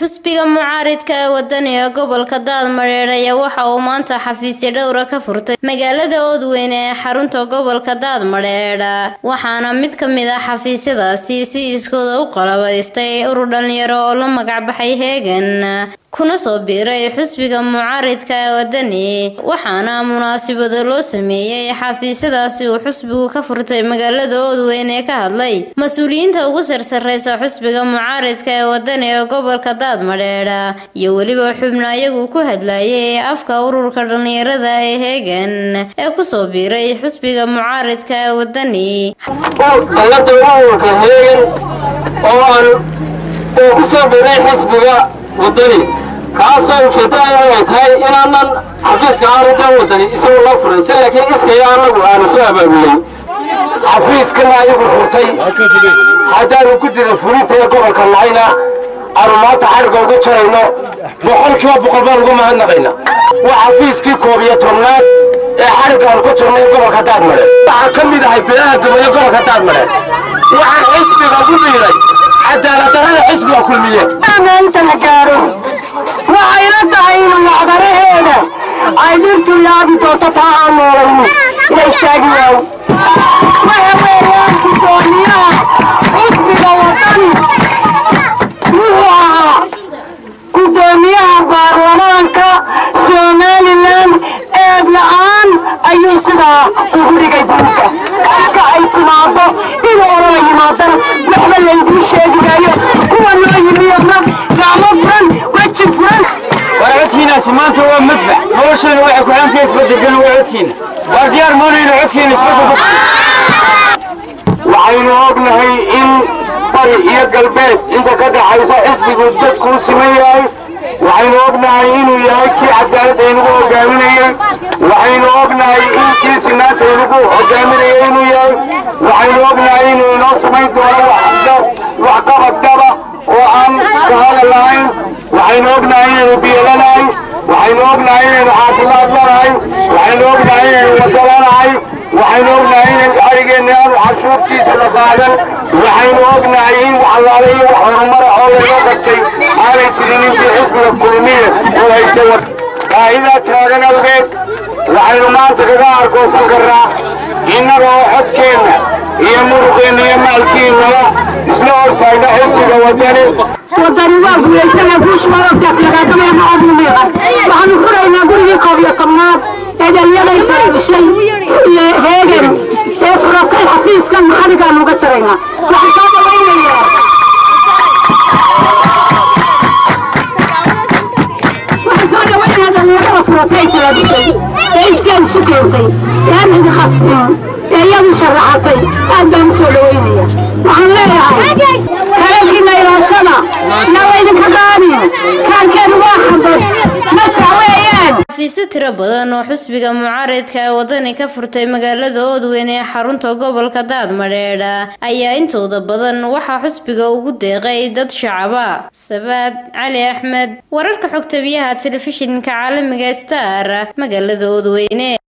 xusbiga mucaaridka ee wadaniga gobolka daadmareer ayaa waxa uu maanta xafiisyo dhowra ka furtay magaalada oodweyne ee xarunta gobolka daadmareer waxaana mid ka mid ah xafiisyadaasi si iskooda u qalabaystay urur dhalinyaro oo la magacbaxay heegan kuna soo biiray xusbiga mucaaridka ee wadani waxaana munaasabado loo sameeyey xafiisyadaasi uu xusbigu ka furtay magaalada oodweyne ee ka hadlay mas-uuliyiinta ugu sarsareysa xusbiga mucaaridka ee wadani ee gobolka daadmadheedha iyo weliba xubno ayagu ku hadlayay afka ururka dhalinyarada ee heegan ee kusoo biiray xusbiga mucaaridka ee wadani dallada ururka heegan oo aan oo ku soo biiray xisbiga wadani kaasoo ujeedada ay tahay inaanan xafiiska aanu dan wadani isagoo loo furaysa laakiin iskaya anagu aanu soo abaabulay xafiiskana ayagu furtay haddaanu ku jira fulinta ee gobolka nahayna aanu maanta xadhigga uga jarayno boqolkiiba boqol baan uga mahadnaqayna waa xafiiskii koob iyo tobnaad ee xadhiggaanu ka jirnay gobolka daadmare waxaan ka mid ahay beelaha gobolyo gobolka daadmare waxaan xisbiga ugu biiray cadaaladdarrada xisbiga kulmiye inta la gaaro waxayna tahay in macdaraheeda ay dhirtu yaabi doonto taa aan noolayno la istaagi waayo waxa weeyaan gudoomiyaha xusbiga wadani wuxuu ahaa gudoomiyaha baarlamaanka somalilan eed la-aan ayuu sidaa ugu dhigay buulka marka ay timaado in olala yimaadana waxba layduu sheegi maayo kuwa noo yimiyona gacmo furan weji furan war codkiinaasi maanta waa madfac nolosheena waxay ku xantahay isbedelkana waa codkiina waar diyaar moonayna codkiina isbedelku waxaynu ognahay in bari iyo galbeed inta ka dhaxaysa xisbigu dadkuu siman yahay waxaynu ognahay inuu yahay kii cadaaladda inagu hogaaminayey waxaynu ognahay in kii sinaanta inagu hogaaminayay inuu yahay waxaynu ognahay inuu inoo samayn doono waxqabad dhaba oo aan kahada lahayn waxaynu ognahay inaynu biyolanahay waxaynu ognahay inaynu caafimaad lanahay waxaynu ognahay inaynu wado lanahay waxaynu ognahay in arigeenna aanu cashuurtiisa la qaadan waxaynu ognahay in waxalaala iyo wax horumara oo laga qabtay aanay jirin intii xisbiga kulmiye uu haysta wad baahidaa taagan awgeed waxaynu maanta kaga argoosan karnaa innaga oo xodkeenna iyo muruqeenna iyo maalkiinnaba isla hortaagna xisbiga wadani wadani waa guulaysana guusha waa ogtaa lagaadamaya macadnu meeqa waxaanu furaynaa gurigii koob iyo tobnaad ee dhalinyaraysa dhashay heegan ee furatay xafiiskan maxaligaanu uga jaraynaa waxaan soo dhawaynayaa waxaan soo dhawaynayaa dhalinyarada furatay isla dhashay ee iskeed isu keentay ee aan idi khasbin ee iyadu sharaxatay aad baan u soo dhawaynaya waxaan leeyahay kalalkiina ilaashada nawa idinka qaadin kaarkeedu waa xabad madfac weeyaan xafiisyo tiro badan oo xusbiga mucaaridka ee wadani ka furtay magaalada oodweyne ee xarunta gobolka daadmadheedha ayaa intooda badan waxaa xusbiga ugu deeqay dad shacaba sabaad cali axmed wararka xogtabiyaha telefishinka caalamiga star magaalada oodweyne